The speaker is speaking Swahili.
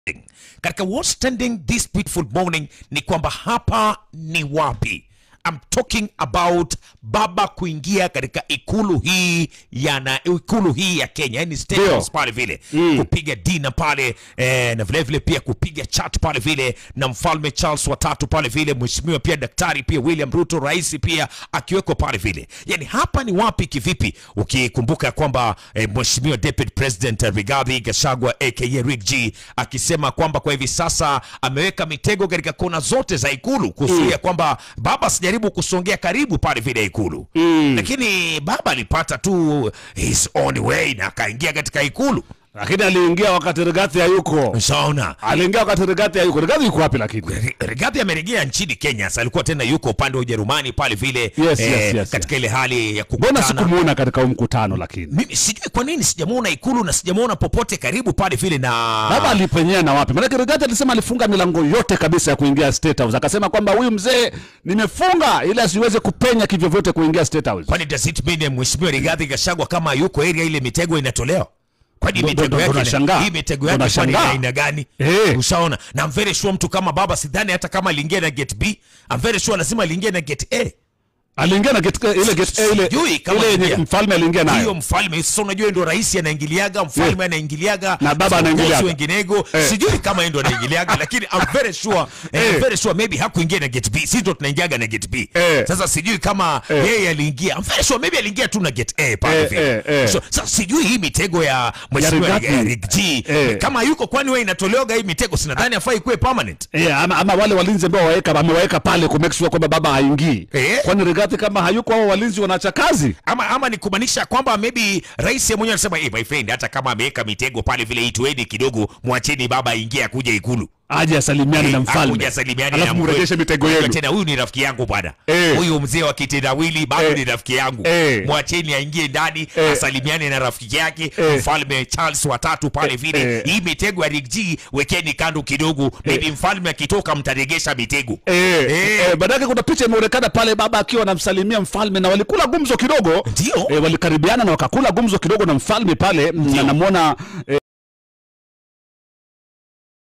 katika what's trending this beautiful morning ni kwamba hapa ni wapi I'm talking about baba kuingia katika ikulu hii ya na ikulu hii ya Kenya, yani State Ndio. House pale vile mm. kupiga dina pale eh, na vile vile pia kupiga chat pale vile na mfalme Charles watatu pale vile, mheshimiwa pia daktari pia William Ruto rais pia akiweko pale vile. Yani hapa ni wapi kivipi, ukikumbuka kwamba eh, mheshimiwa deputy president eh, Rigathi Gachagua aka Rick G akisema kwamba kwa hivi sasa ameweka mitego katika kona zote za ikulu kuzuia kwamba baba asijaribu kusongea karibu pale vile ikulu mm. lakini baba alipata tu his own way na akaingia katika ikulu lakini aliingia wakati Rigathi hayuko. ushaona Aliingia wakati Rigathi hayuko. Rigathi yuko wapi lakini? Ri- Rigathi amerejea nchini Kenya. Sasa alikuwa tena yuko upande wa Ujerumani pale vile Yes, yes, yes, katika ile hali ya Mbona kukutana. sikumuona katika huu mkutano lakini? Mimi sijui kwa nini sijamuona ikulu na sijamuona popote karibu pale vile na Baba alipenyea na wapi? Maanake Rigathi alisema alifunga milango yote kabisa ya kuingia State House. Akasema kwamba huyu mzee nimefunga ili asiweze kupenya kivyovyote kuingia State House. kwani does it mean mheshimiwa Rigathi Gachagua kama yuko area ile mitego inatolewa? Kwani Ndo- mitego ndo- ndo yake nashangaa. hii mitego Ndo yake kwani ina nashangaa. aina gani? Eh. Ushaona? Na I'm very sure mtu kama baba sidhani hata kama aliingia na gate B, I'm very sure lazima aliingia na gate A. Aliingia na gate ile gate ile Sijui kama ile yenye aliingia. mfalme aliingia hiyo nayo. mfalme sasa unajua ndo rais anaingiliaga mfalme Yeah. anaingiliaga Na baba viongozi anaingiliaga. wenginego Eh. sijui kama yeye ndo anaingiliaga lakini I'm very sure eh, Eh. I'm very sure maybe hakuingia na gate B sisi ndo tunaingiaga na gate B Eh. sasa sijui kama Eh. yeye aliingia I'm very sure maybe aliingia tu na gate A pale Eh, vile eh, eh. so, sasa sijui hii mitego ya mheshimiwa Rigathi. eh, Rick G Eh. kama yuko kwani wewe inatolewaga hii mitego sinadhani afai kuwe permanent Eh, ama, ama wale walinzi ambao waweka amewaweka pale ku make sure kwamba baba haingii. Eh. Kwani Rigathi kama hayuko hao walinzi wanaacha kazi? ama ama ni kumaanisha kwamba maybe rais yeye mwenyewe anasema hey, my friend hata kama ameweka mitego pale vile itueni kidogo mwacheni baba aingie akuja ikulu Aje asalimiane na mfalme. Akuja salimiane Alafu na mrejeshe mkwe- mitego Unajua yenu. tena huyu ni rafiki yangu bwana Eh. huyu mzee wa kitendawili bado Eh. ni rafiki yangu Eh. mwacheni aingie ndani Eh. asalimiane na rafiki yake Eh. mfalme Charles watatu pale vile Eh. hii mitego ya Rick G wekeni kando kidogo maybe mfalme akitoka mtaregesha mitego Eh, Eh. eh, baadaye kuna picha imeonekana pale baba akiwa anamsalimia mfalme na walikula gumzo kidogo. Ndio. Eh, walikaribiana na wakakula gumzo kidogo na mfalme pale na namwona eh,